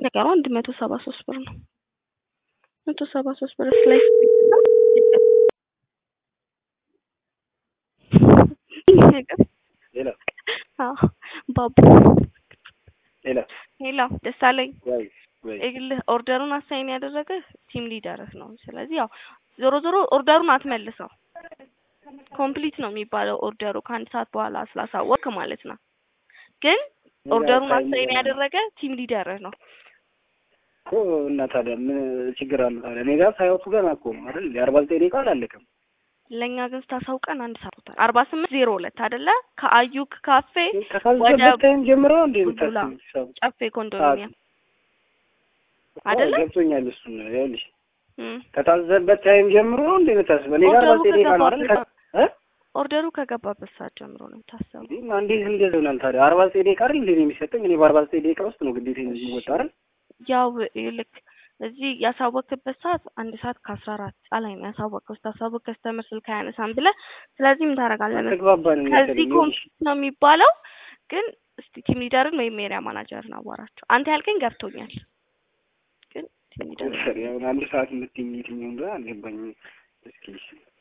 ነገሩ አንድ መቶ ሰባ ሶስት ብር ነው። መቶ ሰባ ሶስት ብር ስላይስ ሌላ አዎ ባቡ ሌላ ሄሎ ደሳለኝ ወይ ወይ ይኸውልህ ኦርደሩን አሳይን ያደረገህ ቲም ሊደርህ ነው። ስለዚህ ያው ዞሮ ዞሮ ኦርደሩን አትመልሰው። ኮምፕሊት ነው የሚባለው ኦርደሩ ከአንድ ሰዓት በኋላ ስላሳወቅክ ማለት ነው። ግን ኦርደሩን አሳይን ያደረገ ቲም ሊደርህ ነው። እኮ እና ታዲያ ምን ችግር አለ ታዲያ? እኔ ጋር ሳይወጡ ገና እኮ ነው አይደል? የአርባ ዘጠኝ ደቂቃ አላለቀም። ለእኛ ግን ስታሳውቀን አንድ ሰዓት ሆኗል። አርባ ስምንት ዜሮ ሁለት አይደለ? ከአዩክ ካፌ ከታዘበት ታይም ጀምሮ እንዴ ቡልቡላ የምታስብ ጨፌ ኮንዶሚኒየም አይደለ? ገብቶኛል። እሱን ይኸውልሽ እም። ከታዘበት ታይም ጀምሮ እንዴ የምታስብ እኔ ጋር አርባ ኦርደሩ ዘጠኝ ደቂቃ ነው አይደል? ከገባበት እ ኦርደሩ ከገባበት ሰዓት ጀምሮ ነው የታሰበው። እንዴ እና እንዴት እንደዚህ ይሆናል ታዲያ? አርባ ዘጠኝ ደቂቃ አይደል እንዴ ነው የሚሰጠኝ? እኔ በአርባ ዘጠኝ ደቂቃ ውስጥ ነው ግዴታ የሚወጣ አይደል? ያው ልክ እዚህ ያሳወቅበት ሰዓት አንድ ሰዓት ከአስራ አራት ላይ ነው ያሳወቅከው። ስታሳውቅ ከስተመር ስልክ አያነሳም ብለህ ስለዚህ ምን ታደርጋለህ መሰለህ? ተግባባን ከዚህ መሰለኝ። ኮምፕሊት ነው የሚባለው። ግን እስቲ ቲም ሊደርን ወይም ኤሪያ ማናጀርን አዋራቸው። አንተ ያልከኝ ገብቶኛል፣ ግን ቲም ሊደርን ያው አንድ ሰዓት የምትይኝ የትኛው እንደሆነ አልገባኝም። እስኪ